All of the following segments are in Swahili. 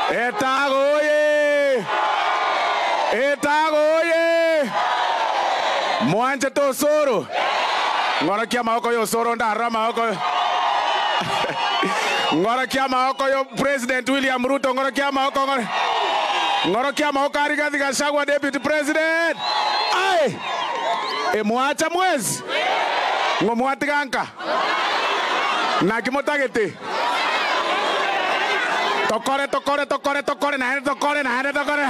Etago oye! Etago oye! Mwanje to soro. Ng'orokia maoko yo soro ndara maoko. Ng'orokia maoko yo President William Ruto ng'orokia maoko ng'oro. Ng'orokia maoko ari Rigathi Gachagua Deputy President. Ai! E mwacha mwezi. Ng'omwatiganka. Na kimotagete. Tokore tokore tokore tokore na hende tokore na hende tokore.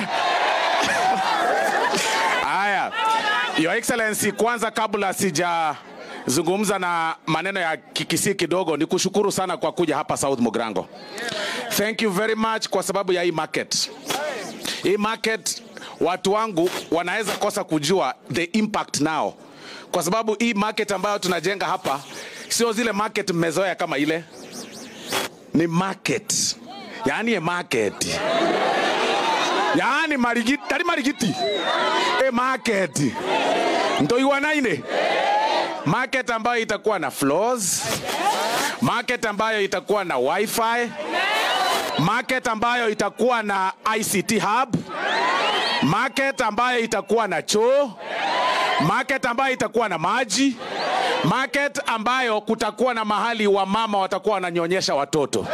Haya, Your Excellency, kwanza kabla sijazungumza na maneno ya kikisi kidogo, ni kushukuru sana kwa kuja hapa South Mugrango. Thank you very much kwa sababu ya hii market. Hii market watu wangu wanaweza kosa kujua the impact now, kwa sababu hii market ambayo tunajenga hapa sio zile market mmezoea kama ile, ni market, yaani a market yaani marigiti tari marigiti e market ntoiwanaine market ambayo itakuwa na floors market ambayo itakuwa na wifi market ambayo itakuwa na ict hub market ambayo itakuwa na choo market ambayo itakuwa na maji market ambayo kutakuwa na mahali wamama watakuwa wananyonyesha watoto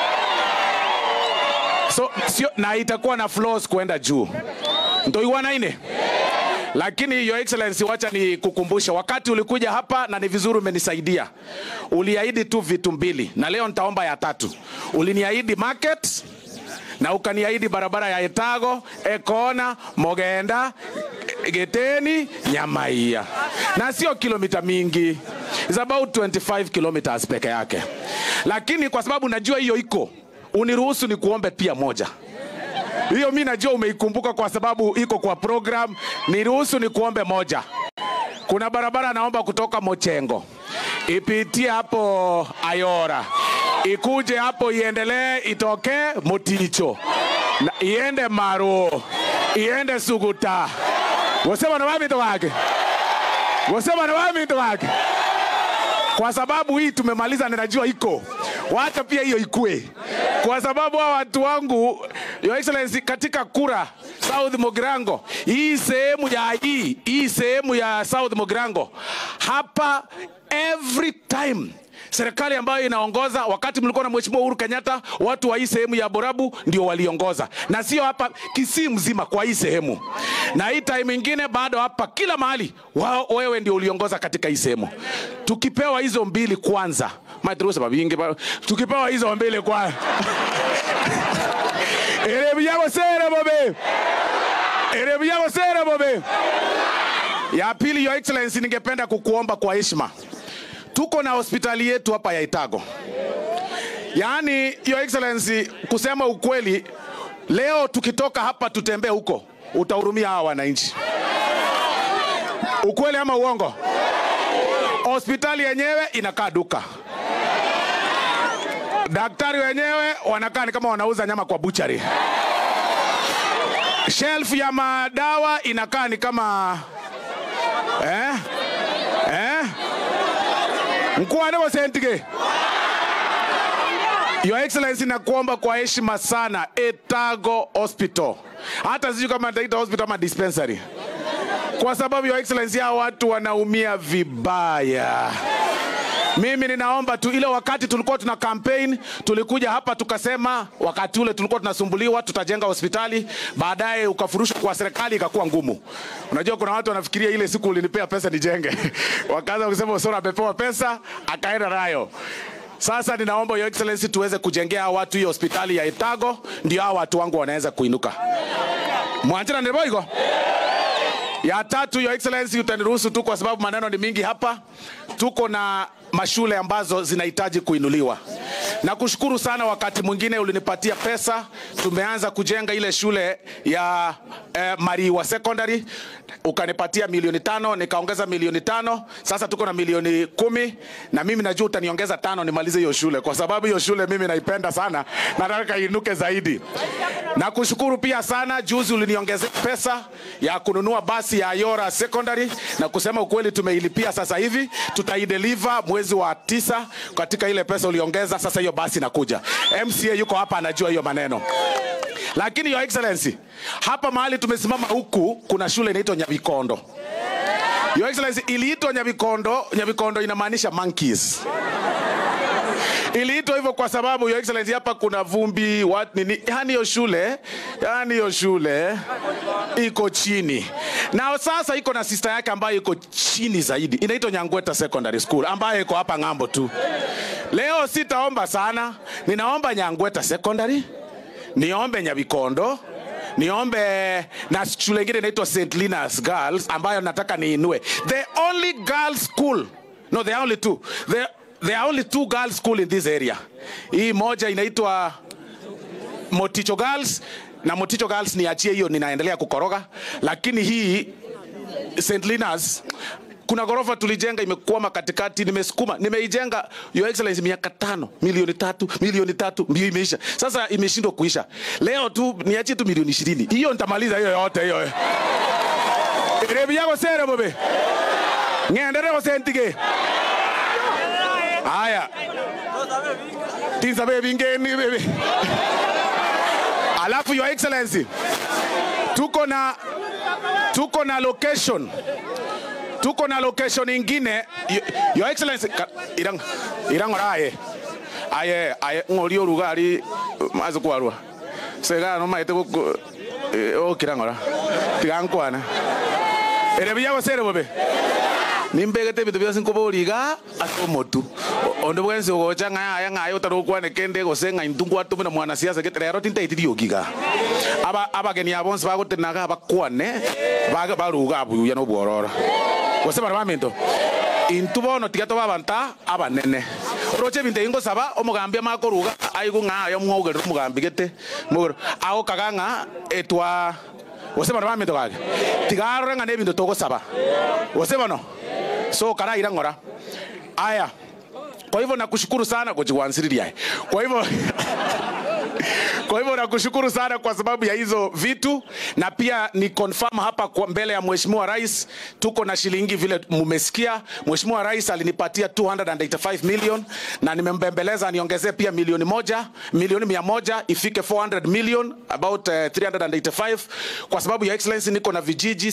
so sio, na itakuwa na floors kwenda juu ntoiwanaine lakini your excellency wacha ni kukumbusha wakati ulikuja hapa na ni vizuri umenisaidia uliahidi tu vitu mbili na leo nitaomba ya tatu uliniahidi market na ukaniahidi barabara ya etago ekona mogenda geteni nyamaia na sio kilomita mingi It's about 25 kilometers peke yake lakini kwa sababu najua hiyo iko uniruhusu ni kuombe pia moja hiyo mi najua umeikumbuka kwa sababu iko kwa program niruhusu ni kuombe moja kuna barabara naomba kutoka mochengo ipitie hapo ayora ikuje hapo iendelee itokee moticho na iende maruo iende suguta wasema na wamito wake wasema na wamito wake kwa sababu hii tumemaliza, ninajua iko wacha pia hiyo ikue, kwa sababu hawa watu wangu, Your Excellency, katika kura South Mogrango, hii sehemu ya hii hii sehemu ya South Mogrango hapa, every time serikali ambayo inaongoza wakati mlikuwa na mheshimiwa Uhuru Kenyatta, watu wa hii sehemu ya Borabu ndio waliongoza, na sio hapa Kisii mzima, kwa hii sehemu. Na hii time ingine bado hapa, kila mahali wao, wewe ndio uliongoza katika hii sehemu. Tukipewa hizo mbili kwanza, madrusa babingi, ba- tukipewa hizo mbili kwanza erebu yako sere bobe, erebu yako sere bobe. Ya pili, Your Excellency, ningependa kukuomba kwa heshima tuko na hospitali yetu hapa ya Itago. Yaani, Your Excellency, kusema ukweli, leo tukitoka hapa tutembee huko, utahurumia hawa wananchi. Ukweli ama uongo? Hospitali yenyewe inakaa duka, daktari wenyewe wanakaa ni kama wanauza nyama kwa buchari. Shelf ya madawa inakaa ni kama eh? Eh? mkuane bosentige Your Excellency, nakuomba kwa heshima sana, Etago Hospital, hata sijui kama nitaita hospital ama dispensary, kwa sababu Your Excellency, hao watu wanaumia vibaya. Mimi ninaomba tu, ile wakati tulikuwa tuna campaign, tulikuja hapa tukasema, wakati ule tulikuwa tunasumbuliwa, tutajenga hospitali, baadaye ukafurushwa kwa serikali, ikakuwa ngumu. Unajua, kuna watu wanafikiria ile siku ulinipea pesa nijenge, wakaanza kusema Osoro amepewa pesa akaenda nayo. Sasa ninaomba Your Excellency tuweze kujengea hao watu hiyo hospitali ya Etago, ndio hao watu wangu wanaweza kuinuka. Mwanjira ndeboigo ya tatu, Your Excellency, utaniruhusu tu kwa sababu maneno ni mingi hapa. Tuko na mashule ambazo zinahitaji kuinuliwa. Nakushukuru sana, wakati mwingine ulinipatia pesa, tumeanza kujenga ile shule ya eh, Mariwa Secondary, ukanipatia milioni tano, nikaongeza milioni tano, sasa tuko na milioni kumi, na mimi najua utaniongeza tano nimalize hiyo shule, kwa sababu hiyo shule mimi naipenda sana, nataka iinuke zaidi. Nakushukuru pia sana, juzi uliniongezea pesa ya kununua basi ya Ayora Secondary, na kusema ukweli tumeilipia sasa hivi, tutaideliver mwezi wa tisa katika ile pesa uliongeza. Sasa hiyo basi inakuja. MCA yuko hapa anajua hiyo maneno. lakini your excellency hapa mahali tumesimama huku kuna shule inaitwa nyavikondo your excellency iliitwa nyavikondo nyavikondo inamaanisha monkeys iliitwa hivyo kwa sababu your excellency hapa kuna vumbi what nini yani hiyo shule yani hiyo shule iko chini na sasa iko na sister yake ambayo iko chini zaidi inaitwa nyangweta secondary school ambayo iko hapa ng'ambo tu leo sitaomba sana ninaomba nyangweta secondary niombe nyavikondo niombe na shule ingine inaitwa st linas girls ambayo nataka niinue the only girls school no there are only two there, there are only two girls school in this area hii moja inaitwa moticho girls na moticho girls niachie hiyo ninaendelea kukoroga lakini hii st linas kuna ghorofa tulijenga imekwama katikati nimesukuma nimeijenga your excellency miaka tano milioni tatu milioni tatu mbio imeisha sasa imeshindwa kuisha leo tu niachie tu milioni ishirini hiyo nitamaliza hiyo yote hiyo rebi yako sere bobe ng'endere gosentige haya tinsa bebi ngeni bebe alafu your excellency tuko na tuko na location tuko na location ingine Y- your excellency ka- irang irangora aye aye aye ngori orugari maze kwarwa sega no maite ko o kirangora tigankwana ere biya gosere bobe nimbegete bintu byose nkoboriga ase omotu O- onde bwensi ogocha ng'a aya ng'aye otarokwane kende gose ng'a intungu atumina mwana siasa gete rero tintaitiri ogiga aba abageni abonse bagotenaga bakwane baga baruga abuya no bworora gose bara baminto intu bono tiga toba abanta abanene roche binte ingosaba omogambi amakoruga aigu ng'a ayo mwaugerera omogambi gete mogero agokaga ng'a etwa gose bara baminto gage tigarore ng'a na ebinto togosaba gose bono so karaira ng'ora aya kwa hivyo nakushukuru sana kujiwansiriria kwa hivyo kwa hivyo nakushukuru sana kwa sababu ya hizo vitu na pia ni confirm hapa kwa mbele ya mheshimiwa rais tuko na shilingi vile mumesikia mheshimiwa rais alinipatia 285 million na nimembembeleza niongezee pia milioni moja milioni mia moja ifike 400 million about uh, 385 kwa sababu ya excellency niko na vijiji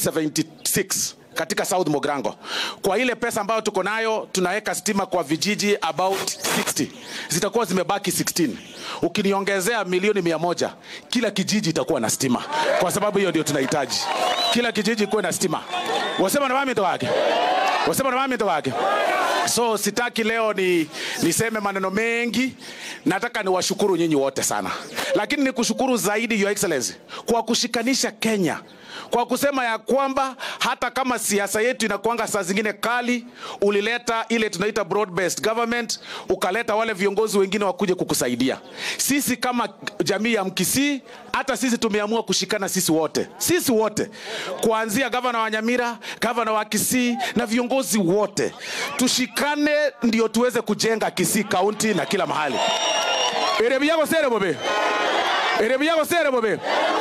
76 katika South Mogrango. Kwa ile pesa ambayo tuko nayo tunaweka stima kwa vijiji about 60. Zitakuwa zimebaki 16. Ukiniongezea milioni mia moja, kila kijiji itakuwa na stima. Kwa sababu hiyo ndio tunahitaji. Kila kijiji kuwe na stima. Wasema na mami wake. Wasema na mami wake. So sitaki leo ni niseme maneno mengi, nataka niwashukuru nyinyi wote sana, lakini nikushukuru zaidi Your Excellency kwa kushikanisha Kenya kwa kusema ya kwamba hata kama siasa yetu inakuanga saa zingine kali, ulileta ile tunaita broad based government, ukaleta wale viongozi wengine wakuje kukusaidia. Sisi kama jamii ya Mkisii, hata sisi tumeamua kushikana sisi wote, sisi wote, kuanzia gavana wa Nyamira, gavana wa Kisii na viongozi wote, tushikane ndio tuweze kujenga Kisii kaunti na kila mahali. Erebi yako sere bobe, erebi yako sere bobe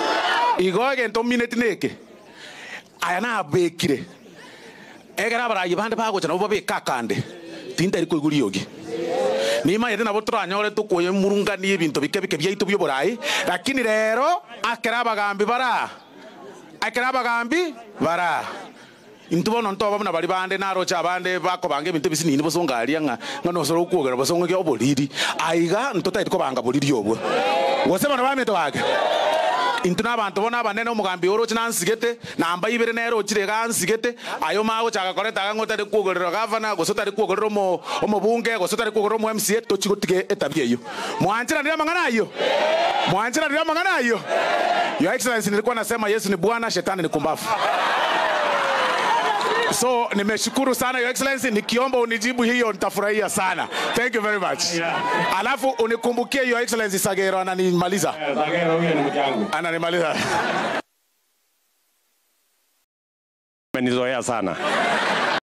igoge nto minute neke aya nabekire egera abarayi bande bagocha nabo babeka kande tintari koiguri ogi nimayete nabo turanyore tukuye murungani ebinto bike bike byaitu bya oborayi lakini rero akera abagambi bara akera abagambi bara intu bono ntoba buna bari bande narocha abande bakobanga ebinto bisinini bosongaria ng'a ng'a nosoro okuogera bosong'okia oboriri aiga ntotaiti kobanga boriri obwo gose bono baminto gake intu n'abantu bona abanene omugambi orochi nansigete namba ibere nero ochire gansigete ayo magochaka koreta ang'o tari kuogerera gavana gose tari kuogerera omo omobunge gose tari kuogerera omo MCA tochigotige etabia eyo mwanchiranire amang'ana ayo mwanchiranire amang'ana ayo your excellency nilikuwa nasema yesu ni bwana shetani ni kumbafu so nimeshukuru sana your excellency nikiomba unijibu hiyo nitafurahia sana thank you very much alafu unikumbukie your excellency sagero ananimaliza Zagero huyo ni mke wangu. ananimaliza Amenizoea sana.